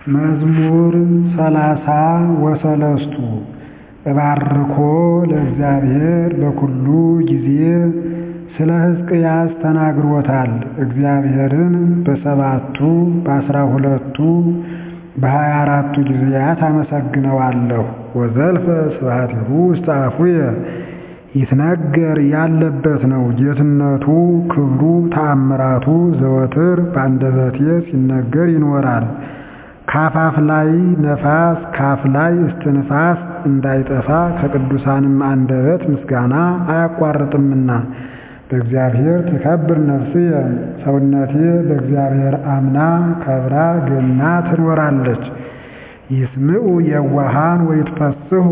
መዝሙር ሰላሳ ወሰለስቱ እባርኮ ለእግዚአብሔር በኩሉ ጊዜ ስለ ሕዝቅያስ ተናግሮታል። እግዚአብሔርን በሰባቱ በአስራ ሁለቱ በሀያ አራቱ ጊዜያት አመሰግነዋለሁ። ወዘልፈ ስብሐቲሁ ውስተ አፉየ ይትነገር ያለበት ነው። ጌትነቱ፣ ክብሩ፣ ተአምራቱ ዘወትር በአንደበቴ ሲነገር ይኖራል። ከአፋፍ ላይ ነፋስ ከአፍ ላይ እስትንፋስ እንዳይጠፋ ከቅዱሳንም አንደበት ምስጋና አያቋርጥምና። በእግዚአብሔር ትከብር ነፍስየ ሰውነቴ በእግዚአብሔር አምና ከብራ ገና ትኖራለች። ይስምዑ የዋሃን ወይትፈስሑ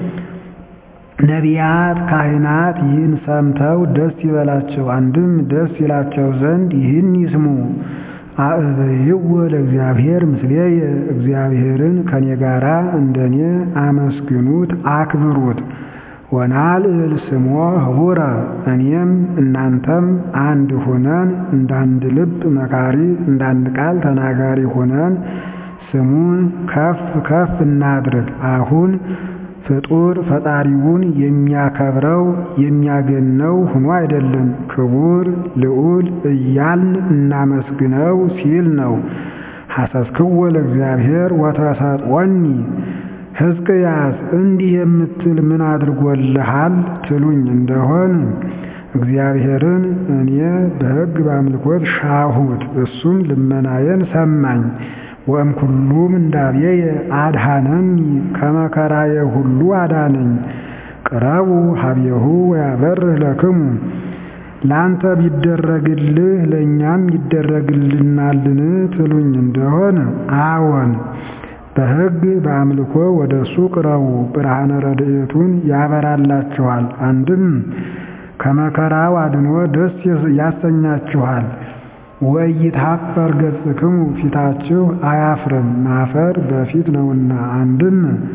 ነቢያት ካህናት ይህን ሰምተው ደስ ይበላቸው፣ አንድም ደስ ይላቸው ዘንድ ይህን ይስሙ። አእበይዎ ለእግዚአብሔር ምስሌየ እግዚአብሔርን ከኔ ጋራ እንደኔ አመስግኑት አክብሩት። ወናልዕል ስሞ ህቡረ እኔም እናንተም አንድ ሆነን እንዳንድ ልብ መካሪ እንዳንድ ቃል ተናጋሪ ሆነን ስሙን ከፍ ከፍ እናድርግ። አሁን ፍጡር ፈጣሪውን የሚያከብረው የሚያገነው ሆኖ አይደለም፣ ክቡር ልዑል እያልን እናመስግነው ሲል ነው። ሐሰስክዎ ለእግዚአብሔር ወተሰጥዖኒ ሕዝቅያስ እንዲህ የምትል ምን አድርጎልሃል ትሉኝ እንደሆን እግዚአብሔርን እኔ በሕግ በአምልኮት ሻሁት፣ እሱም ልመናዬን ሰማኝ። ወእምኩሉ ምንዳቤየ አድኃነኒ ከመከራዬ ሁሉ አዳነኝ። ቅረቡ ሀቤሁ ወያበርህ ለክሙ ለአንተ ቢደረግልህ ለእኛም ይደረግልናልን ትሉኝ እንደሆን አዎን በሕግ በአምልኮ ወደ እሱ ቅረቡ፣ ብርሃነ ረድኤቱን ያበራላችኋል። አንድም ከመከራው አድኖ ደስ ያሰኛችኋል። ወኢይትሐፈር ገጽክሙ ፊታችሁ አያፍርም፣ ማፈር በፊት ነውና። አንድም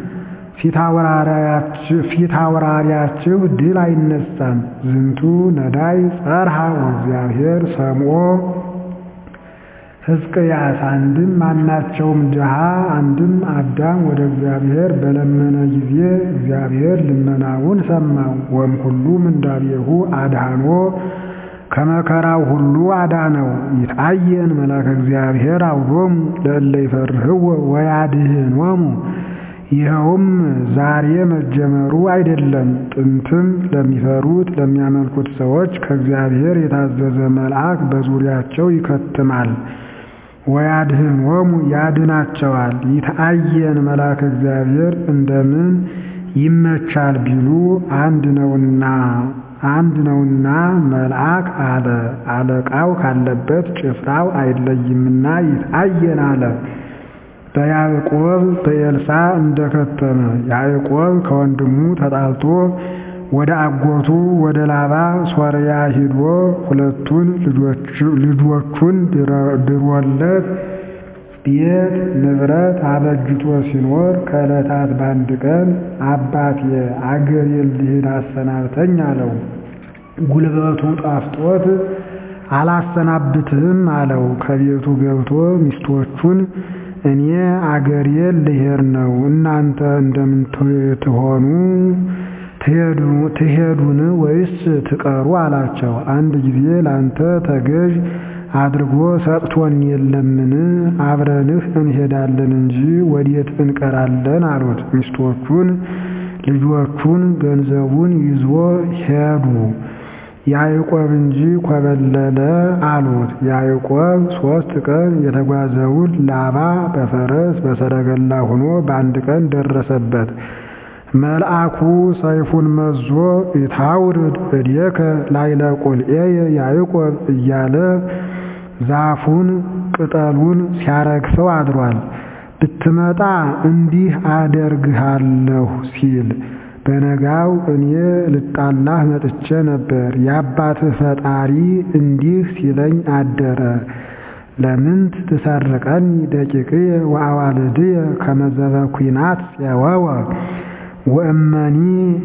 ፊት አውራሪያችሁ ድል አይነሳም። ዝንቱ ነዳይ ጸርሃ ወእግዚአብሔር ሰምዖ ሕዝቅያስ አንድም ማናቸውም ድሃ አንድም አዳም ወደ እግዚአብሔር በለመነ ጊዜ እግዚአብሔር ልመናውን ሰማው። ወእምኩሉ ምንዳቤሁ አድኃኖ ከመከራው ሁሉ አዳነው። ይትአየን መልአከ እግዚአብሔር አውዶሙ ለእለ ይፈርህዎ ወያድኅኖሙ። ይኸውም ዛሬ መጀመሩ አይደለም፣ ጥንትም ለሚፈሩት ለሚያመልኩት ሰዎች ከእግዚአብሔር የታዘዘ መልአክ በዙሪያቸው ይከትማል። ወያድኅኖሙ ያድናቸዋል። ይትአየን መልአከ እግዚአብሔር እንደምን ይመቻል ቢሉ አንድ ነውና አንድ ነውና መልአክ አለ። አለቃው ካለበት ጭፍራው አይለይምና ይትአየን አለ። በያዕቆብ በኤልሳ እንደከተመ ያዕቆብ ከወንድሙ ተጣልቶ ወደ አጎቱ ወደ ላባ ሶርያ ሂዶ ሁለቱን ልጆቹን ድሮለት ቤት ንብረት አበጅቶ ሲኖር ከዕለታት በአንድ ቀን አባቴ አገሬን ልሂድ አሰናብተኝ አለው። ጉልበቱ ጣፍጦት አላሰናብትህም አለው። ከቤቱ ገብቶ ሚስቶቹን እኔ አገሬን ልሄድ ነው፣ እናንተ እንደምን ትሆኑ ትሄዱን ወይስ ትቀሩ አላቸው። አንድ ጊዜ ላንተ ተገዥ አድርጎ ሰጥቶን የለምን? አብረንህ እንሄዳለን እንጂ ወዴት እንቀራለን አሉት። ሚስቶቹን ልጆቹን ገንዘቡን ይዞ ሄዱ። ያዕቆብ እንጂ ኮበለለ አሉት። ያዕቆብ ሦስት ቀን የተጓዘውን ላባ በፈረስ በሰረገላ ሆኖ በአንድ ቀን ደረሰበት። መልአኩ ሰይፉን መዞ ኢታውርድ እዴከ ላዕለ ቁልኤየ ያዕቆብ እያለ ዛፉን ቅጠሉን ሲያረግፈው አድሯል። ብትመጣ እንዲህ አደርግሃለሁ ሲል በነጋው እኔ ልጣላህ መጥቼ ነበር፣ የአባትህ ፈጣሪ እንዲህ ሲለኝ አደረ። ለምንት ትሰርቀኒ ደቂቅየ ወአዋልድየ ከመ ዘበ ኲናት ፄወወ ወእመኒ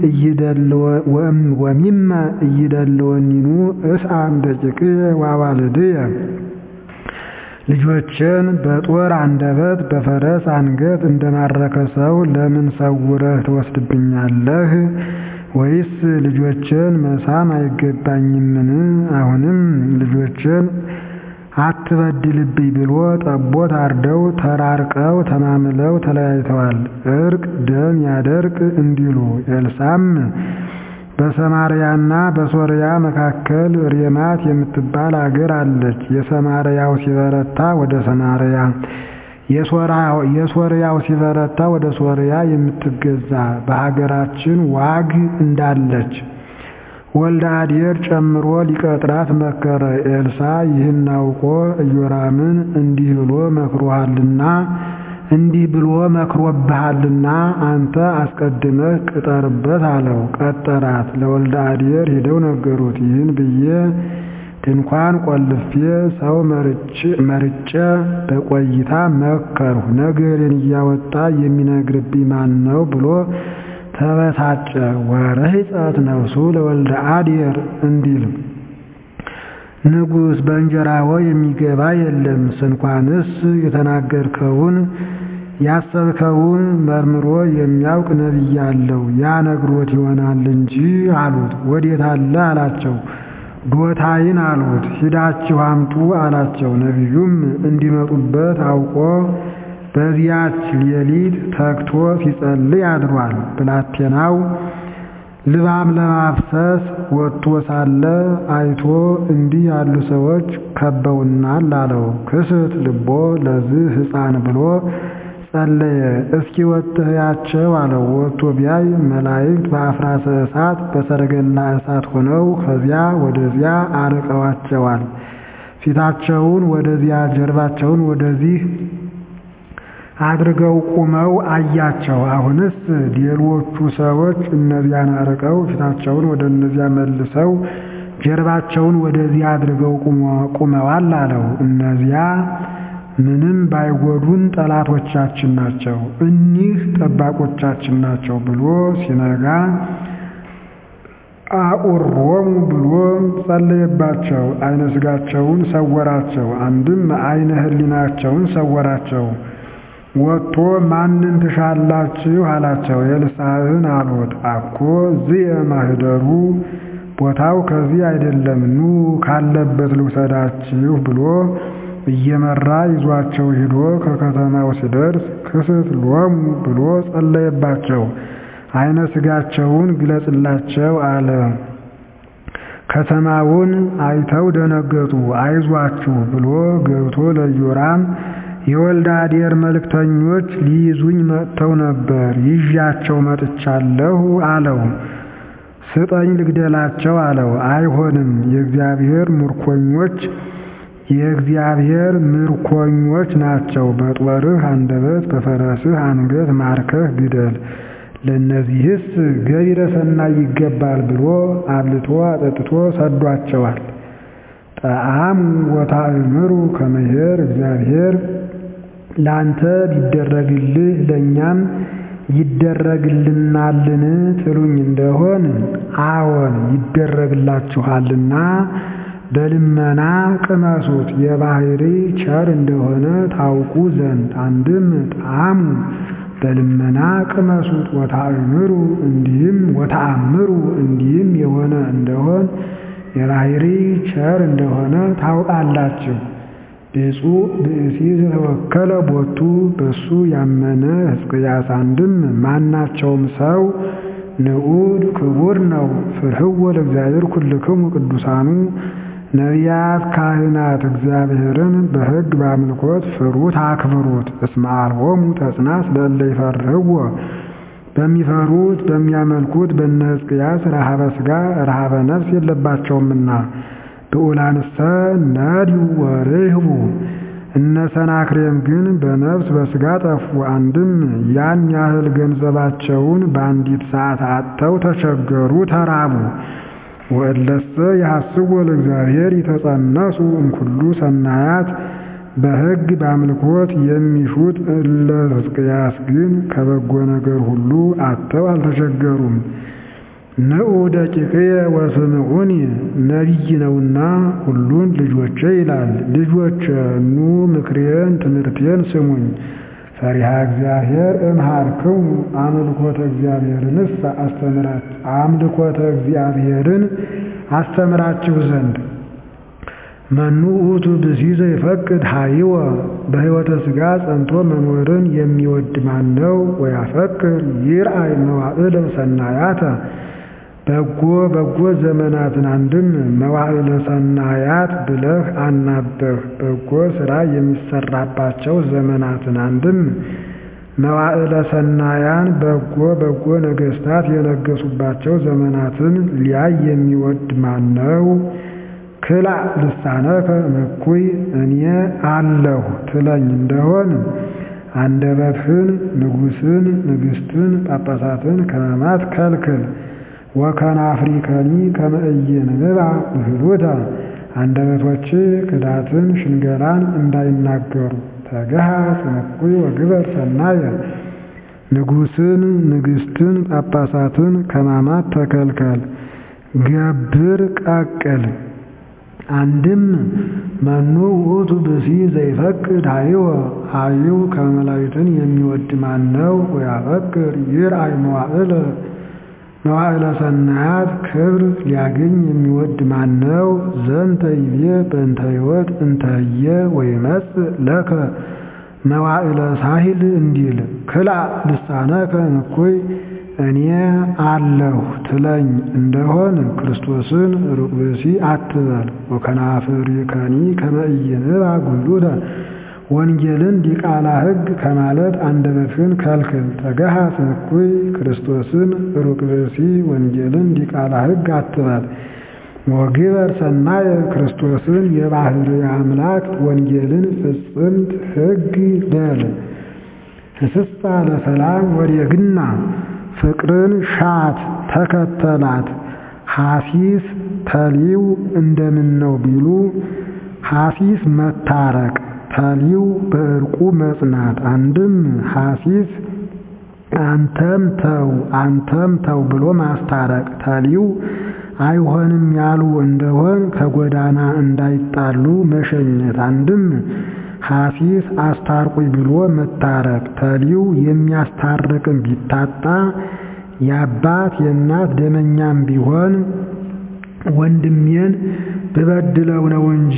ወሚመ እይደልወኒኑ እስአም ደቂቅየ ወአዋልድየ ልጆችን በጦር አንደበት በፈረስ አንገት እንደማረከ ሰው ለምን ሰውረህ ትወስድብኛለህ? ወይስ ልጆችን መሳም አይገባኝምን? አሁንም ልጆችን አትበድልብኝ ብሎ ጠቦት አርደው ተራርቀው ተማምለው ተለያይተዋል። እርቅ ደም ያደርቅ እንዲሉ ኤልሳዕም በሰማርያና በሶርያ መካከል ሬማት የምትባል አገር አለች። የሰማርያው ሲበረታ ወደ ሰማርያ የሶርያው ሲበረታ ወደ ሶርያ የምትገዛ በሀገራችን ዋግ እንዳለች ወልደ አዴር ጨምሮ ሊቀጥራት መከረ። ኤልሳዕ ይህን አውቆ ኢዮራምን እንዲህ ብሎ መክሮሃልና እንዲህ ብሎ መክሮብሃልና አንተ አስቀድመህ ቅጠርበት አለው። ቀጠራት። ለወልደ አዴር ሄደው ነገሩት። ይህን ብዬ ድንኳን ቆልፌ ሰው መርጬ በቆይታ መከርሁ። ነገሬን እያወጣ የሚነግርብኝ ማን ነው ብሎ ተበሳጨ። ወረሕፀት ነፍሱ ለወልደ አዴር እንዲል ንጉሥ በእንጀራዎ የሚገባ የለም። ስንኳንስ የተናገርከውን ያሰብከውን መርምሮ የሚያውቅ ነቢይ አለው፣ ያ ነግሮት ይሆናል እንጂ አሉት። ወዴት አለ አላቸው። ዶታይን አሉት። ሂዳችሁ አምጡ አላቸው። ነቢዩም እንዲመጡበት አውቆ በዚያች ሌሊት ተግቶ ሲጸልይ አድሯል። ብላቴናው ልባም ለማፍሰስ ወጥቶ ሳለ አይቶ እንዲህ ያሉ ሰዎች ከበውናል አለው። ክስት ልቦ ለዚህ ሕፃን ብሎ ጸለየ። እስኪ ወጥህያቸው አለው። ወጥቶ ቢያይ መላእክት በአፍራሰ እሳት በሰረገላ እሳት ሆነው ከዚያ ወደዚያ አርቀዋቸዋል። ፊታቸውን ወደዚያ ጀርባቸውን ወደዚህ አድርገው ቁመው አያቸው። አሁንስ ሌሎቹ ሰዎች እነዚያን አርቀው ፊታቸውን ወደ እነዚያ መልሰው ጀርባቸውን ወደዚህ አድርገው ቁመዋል አለው። እነዚያ ምንም ባይጎዱን ጠላቶቻችን ናቸው፣ እኒህ ጠባቆቻችን ናቸው ብሎ ሲነጋ አኡሮሙ ብሎ ጸለየባቸው። አይነ ስጋቸውን ሰወራቸው፣ አንድም አይነ ህሊናቸውን ሰወራቸው። ወጥቶ ማንን ትሻላችሁ አላቸው። ኤልሳዕን አሉት። አኮ ዝየ ማህደሩ ቦታው ከዚህ አይደለም፣ ኑ ካለበት ልውሰዳችሁ ብሎ እየመራ ይዟቸው ሂዶ ከከተማው ሲደርስ ክስት ሎሙ ብሎ ጸለየባቸው። አይነ ስጋቸውን ግለጽላቸው አለ። ከተማውን አይተው ደነገጡ። አይዟችሁ ብሎ ገብቶ ለኢዮራም የወልደ አዴር መልእክተኞች ሊይዙኝ መጥተው ነበር፣ ይዣቸው መጥቻለሁ አለው። ስጠኝ ልግደላቸው አለው። አይሆንም፣ የእግዚአብሔር ምርኮኞች የእግዚአብሔር ምርኮኞች ናቸው። በጦርህ አንደበት በፈረስህ አንገት ማርከህ ግደል፣ ለእነዚህስ ገቢረ ሰናይ ይገባል ብሎ አብልቶ አጠጥቶ ሰዷቸዋል። ጣዕሙ ወታእምሩ ከመሄር እግዚአብሔር ለአንተ ቢደረግልህ ለእኛም ይደረግልናልን ትሉኝ እንደሆን አዎን ይደረግላችኋልና በልመና ቅመሱት የባህሪ ቸር እንደሆነ ታውቁ ዘንድ። አንድም ጣዕሙ በልመና ቅመሱት ወታእምሩ እንዲህም ወታአምሩ እንዲህም የሆነ እንደሆን የባህሪ ቸር እንደሆነ ታውቃላችሁ። ብፁዕ ብእሲ ዘተወከለ ቦቱ በሱ ያመነ ሕዝቅያስ አንድም ማናቸውም ሰው ንዑድ ክቡር ነው። ፍርህዎ ለእግዚአብሔር ኩልክሙ ቅዱሳኑ ነቢያት፣ ካህናት እግዚአብሔርን በሕግ በአምልኮት ፍሩት አክብሩት። እስመ አልቦሙ ተጽናስ ለእለ ይፈርህዎ በሚፈሩት በሚያመልኩት በእነ ሕዝቅያስ ረሃበ ሥጋ ረሃበ ነፍስ የለባቸውምና። ብዑላንሰ ነድዩ ወርህቡ እነ ሰናክሬም ግን በነፍስ በሥጋ ጠፉ። አንድም ያን ያህል ገንዘባቸውን በአንዲት ሰዓት አጥተው ተቸገሩ፣ ተራቡ። ወእለሰ ያሐስዎ ለእግዚአብሔር ይተጸነሱ እምኩሉ ሰናያት በሕግ በአምልኮት የሚሹት እለ ሕዝቅያስ ግን ከበጎ ነገር ሁሉ አጥተው አልተቸገሩም። ንዑ ደቂቅየ ወስምዑኒ ነቢይ ነውና ሁሉን ልጆቼ ይላል። ልጆቼ ኑ ምክሬን ትምህርቴን ስሙኝ። ፈሪሃ እግዚአብሔር እምሃርክሙ አምልኮተ እግዚአብሔርንስ አምልኮተ እግዚአብሔርን አስተምራችሁ ዘንድ መኑ ውእቱ ብእሲ ዘይፈቅድ ሀይወ በሕይወተ ሥጋ ጸንቶ መኖርን የሚወድ ማን ነው? ወያፈቅር ይርአይ መዋዕለ ሰናያተ በጎ በጎ ዘመናትን አንድም መዋዕለ ሰናያት ብለህ አናበህ በጎ ሥራ የሚሰራባቸው ዘመናትን አንድም መዋዕለ ሰናያን በጎ በጎ ነገሥታት የነገሱባቸው ዘመናትን ሊያይ የሚወድ ማን ነው? ክላእ ልሳነከ እኩይ እኔ አለሁ ትለኝ እንደሆን አንደበትህን ንጉሥን ንግሥትን ጳጳሳትን ከመማት ከልክል። ወከናፍሪከኒ ከመ ኢይንብባ ብህሉተ አንደበቶች ክዳትን ሽንገላን እንዳይናገሩ። ተገሃጽ እኩይ ወግበር ሰናየ ንጉሥን ንግሥትን ጳጳሳትን ከማማት ተከልከል። ገብር ቀቅል አንድም መኑ ውእቱ ብእሲ ዘይፈቅድ ሀይወ ሀይው ከመላእክትን የሚወድ ማን ነው? ወያፈቅር ይርአይ መዋዕለ መዋዕለ ሰናያት ክብር ሊያገኝ የሚወድ ማን ነው? ዘንተ ይቤ በእንተ ሕይወት እንተየ ወይመጽእ ለከ መዋዕለ ሳሂል እንዲል ክላእ ልሳነከ እኩይ እኔ አለሁ ትለኝ እንደሆን ክርስቶስን ሩቅ ብእሲ አትበል። ወከናፍሪከኒ ከመ ኢይንብባ ጉሉተ ወንጌልን ዲቃላ ሕግ ከማለት አንደበትህን ከልክል። ተገሃጽ እኩይ ክርስቶስን ሩቅ ብእሲ ወንጌልን ዲቃላ ሕግ አትበል። ወግበር ሰናየ ክርስቶስን የባሕርይ አምላክ ወንጌልን ፍጽምት ሕግ በል። እስሳ ለሰላም ወዴግና ፍቅርን ሻት ተከተላት። ሐሲስ ተሊው እንደምን ነው ቢሉ ሐሲስ መታረቅ ተሊው በእርቁ መጽናት። አንድም ሐሲስ አንተም ተው አንተም ተው ብሎ ማስታረቅ ተሊው አይሆንም ያሉ እንደሆን ከጎዳና እንዳይጣሉ መሸኘት። አንድም ሐሲስ አስታርቁኝ ብሎ መታረቅ ተሊው የሚያስታርቅም ቢታጣ የአባት የእናት ደመኛም ቢሆን ወንድሜን ብበድለው ነው እንጂ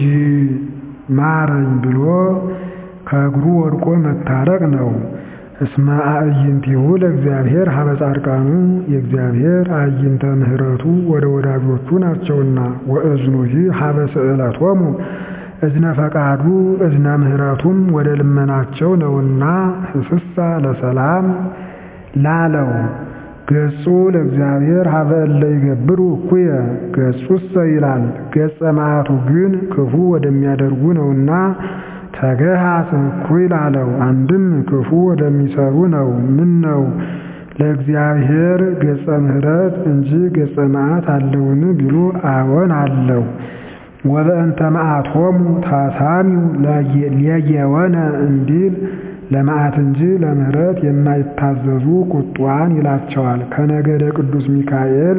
ማረኝ ብሎ ከእግሩ ወድቆ መታረቅ ነው። እስመ አዕይንቲሁ ለእግዚአብሔር ሀበ ጻድቃኑ የእግዚአብሔር አዕይንተ ምሕረቱ ወደ ወዳጆቹ ናቸውና ወእዝኑሂ ሀበ ስእለቶሙ እዝነ ፈቃዱ እዝነ ምሕረቱም ወደ ልመናቸው ነውና ህስሳ ለሰላም ላለው ገጹ ለእግዚአብሔር ሀበ እለ ይገብሩ እኩየ ገጹሰ ይላል። ገጸ መዓቱ ግን ክፉ ወደሚያደርጉ ነውና ተገሃጽ እኩይ ላለው አንድም ክፉ ወደሚሰሩ ነው። ምን ነው ለእግዚአብሔር ገጸ ምሕረት እንጂ ገጸ መዓት አለውን ቢሉ አዎን አለው። ወበእንተ መዓቶሙ ታሳሚው ሌየወነ እንዲል ለመዓት እንጂ ለምሕረት የማይታዘዙ ቁጧን ይላቸዋል። ከነገደ ቅዱስ ሚካኤል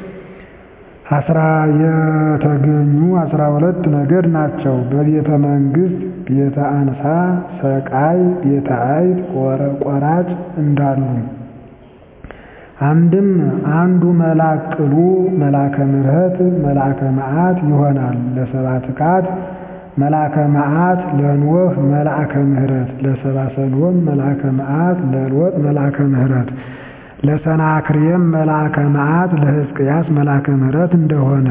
አስራ የተገኙ አስራ ሁለት ነገድ ናቸው። በቤተ መንግሥት ቤተ አንሳ፣ ሰቃይ፣ ቤተ አይት፣ ቆራጭ እንዳሉ አንድም አንዱ መልአክ ቅሉ መልአከ ምሕረት መልአከ መዓት ይሆናል። ለሰባ ትካት መልአከ መዓት ለኖህ መልአከ ምሕረት ለሰባ ሰዶም መልአከ መዓት ለሎጥ መልአከ ምሕረት ለሰናክሬም መልአከ መዓት ለሕዝቅያስ መልአከ ምሕረት እንደሆነ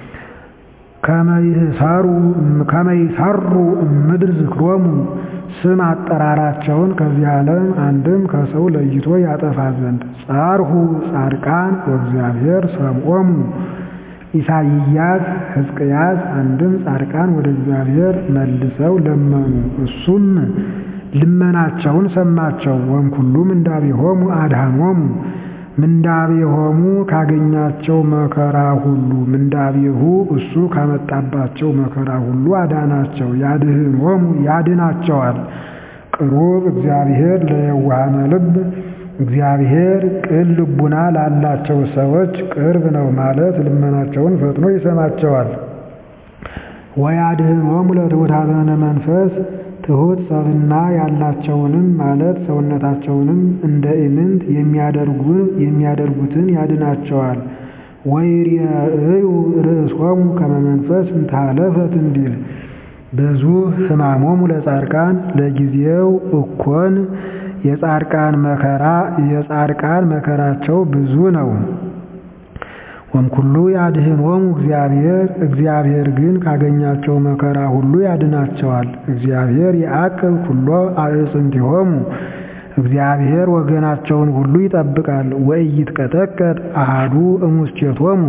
ከመይሰሩ እምድር ዝክሮሙ ስም አጠራራቸውን ከዚህ ዓለም አንድም ከሰው ለይቶ ያጠፋ ዘንድ ጻርሁ ጻድቃን ወእግዚአብሔር ሰምዖሙ ኢሳይያስ ሕዝቅያስ አንድም ጻድቃን ወደ እግዚአብሔር መልሰው ለመኑ፣ እሱም ልመናቸውን ሰማቸው። ወእምኩሉ ምንዳቤሆሙ አድኃኖሙ ምንዳቤሆሙ ካገኛቸው መከራ ሁሉ ምንዳቤሁ እሱ ካመጣባቸው መከራ ሁሉ አዳናቸው። ያድኅኖሙ ያድናቸዋል። ቅሩብ እግዚአብሔር ለየዋሃነ ልብ እግዚአብሔር ቅን ልቡና ላላቸው ሰዎች ቅርብ ነው ማለት ልመናቸውን ፈጥኖ ይሰማቸዋል። ወያድኅኖሙ ለትሑታነ መንፈስ ትሑት ሰብእና ያላቸውንም ማለት ሰውነታቸውንም እንደ ኢምንት የሚያደርጉትን ያድናቸዋል። ወይሬእዩ ርእሶሙ ከመ መንፈስ እንተሃለፈት እንዲል ብዙ ሕማሞሙ ለጻድቃን ለጊዜው እኮን የጻድቃን መከራ የጻድቃን መከራቸው ብዙ ነው። ወእምኩሉ ያድኅኖሙ እግዚአብሔር እግዚአብሔር ግን ካገኛቸው መከራ ሁሉ ያድናቸዋል። እግዚአብሔር ይዐቅብ ኩሎ አዕጽምቲሆሙ እግዚአብሔር ወገናቸውን ሁሉ ይጠብቃል። ወኢይትቀጠቀጥ አሐዱ እሙስቴቶሙ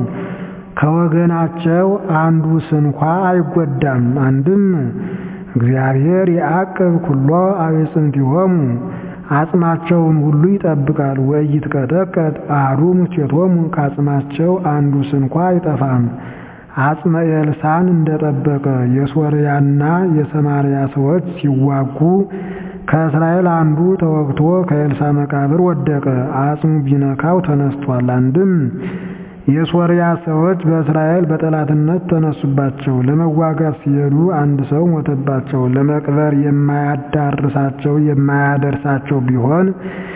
ከወገናቸው አንዱ ስንኳ አይጎዳም። አንድም እግዚአብሔር ይዐቅብ ኩሎ አዕጽምቲሆሙ አጽማቸውን ሁሉ ይጠብቃል። ወኢይትቀጠቀጥ አሐዱ እሙስቴቶሙ ከአጽማቸው አንዱ ስንኳ አይጠፋም። አጽመ ኤልሳዕን እንደጠበቀ የሶርያና የሰማርያ ሰዎች ሲዋጉ ከእስራኤል አንዱ ተወግቶ ከኤልሳዕ መቃብር ወደቀ። አጽሙ ቢነካው ተነስቷል። አንድም የሶርያ ሰዎች በእስራኤል በጠላትነት ተነሱባቸው። ለመዋጋት ሲሄዱ አንድ ሰው ሞተባቸው። ለመቅበር የማያዳርሳቸው የማያደርሳቸው ቢሆን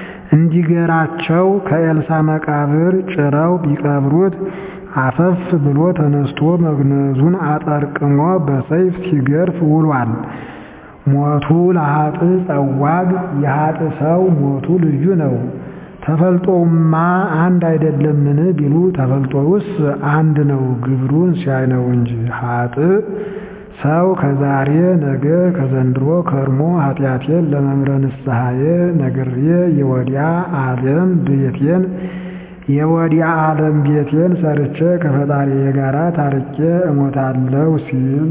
እንዲገራቸው ከኤልሳዕ መቃብር ጭረው ቢቀብሩት አፈፍ ብሎ ተነስቶ መግነዙን አጠርቅሞ በሰይፍ ሲገርፍ ውሏል። ሞቱ ለኃጥእ ጸዋግ የኃጥእ ሰው ሞቱ ልዩ ነው። ተፈልጦውማ አንድ አይደለምን ቢሉ ተፈልጦውስ አንድ ነው፣ ግብሩን ሲያይ ነው እንጂ። ኃጥእ ሰው ከዛሬ ነገ ከዘንድሮ ከርሞ ኃጢአቴን ለመምረ ንስሐዬ ነግሬ የወዲያ ዓለም ቤቴን የወዲያ ዓለም ቤቴን ሰርቼ ከፈጣሪዬ ጋር ታርቄ እሞታለሁ ሲል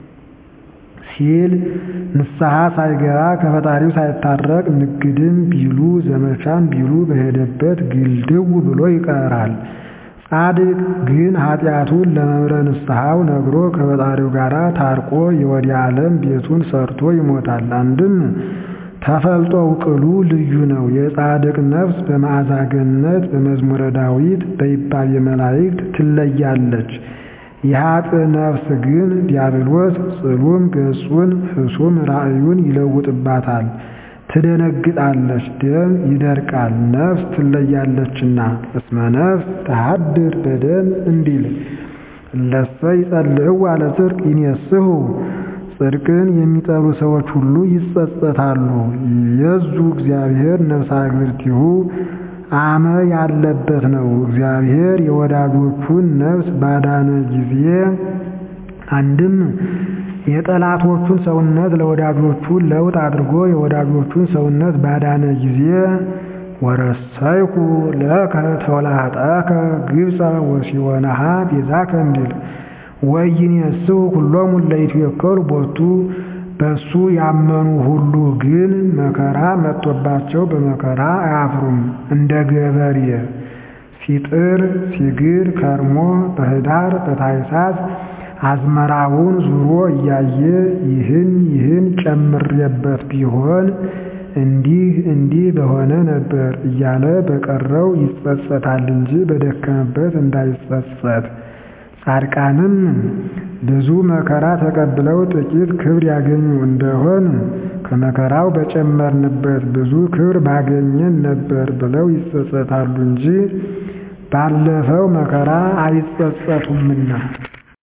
ሲል ንስሐ ሳይገባ ከፈጣሪው ሳይታረቅ ንግድም ቢሉ ዘመቻም ቢሉ በሄደበት ግልድው ብሎ ይቀራል። ጻድቅ ግን ኃጢአቱን ለመምረ ንስሐው ነግሮ ከፈጣሪው ጋር ታርቆ የወዲያ ዓለም ቤቱን ሰርቶ ይሞታል። አንድም ተፈልጦው ቅሉ ልዩ ነው። የጻድቅ ነፍስ በመዓዛ ገነት በመዝሙረ ዳዊት በይባቤ መላእክት ትለያለች። የኃጥእ ነፍስ ግን ዲያብሎስ ጽሉም ገጹን ሕሱም ራእዩን ይለውጥባታል፣ ትደነግጣለች፣ ደም ይደርቃል፣ ነፍስ ትለያለችና። እስመ ነፍስ ተሃድር በደም እንዲል እለሰ ይጸልዕዋ ለጽድቅ ይኔስሑ ጽድቅን የሚጠሉ ሰዎች ሁሉ ይጸጸታሉ። የዙ እግዚአብሔር ነፍሳ እግብርቲሁ አመ ያለበት ነው። እግዚአብሔር የወዳጆቹን ነፍስ ባዳነ ጊዜ አንድም የጠላቶቹን ሰውነት ለወዳጆቹ ለውጥ አድርጎ የወዳጆቹን ሰውነት ባዳነ ጊዜ ወረሰይኩ ለከ ተወላጠከ ግብፀ ወሲወነሃ ቤዛከ እንዲል ወይኔስሑ ኩሎሙ ለኢትዌከሉ ቦቱ በሱ ያመኑ ሁሉ ግን መከራ መጥቶባቸው በመከራ አያፍሩም። እንደ ገበሬ ሲጥር ሲግር ከርሞ በኅዳር በታኅሳስ አዝመራውን ዙሮ እያየ ይህን ይህን ጨምሬበት ቢሆን እንዲህ እንዲህ በሆነ ነበር እያለ በቀረው ይጸጸታል እንጂ በደከመበት እንዳይጸጸት። ጻድቃንም ብዙ መከራ ተቀብለው ጥቂት ክብር ያገኙ እንደሆን ከመከራው በጨመርንበት ብዙ ክብር ባገኘን ነበር ብለው ይጸጸታሉ እንጂ ባለፈው መከራ አይጸጸቱምና።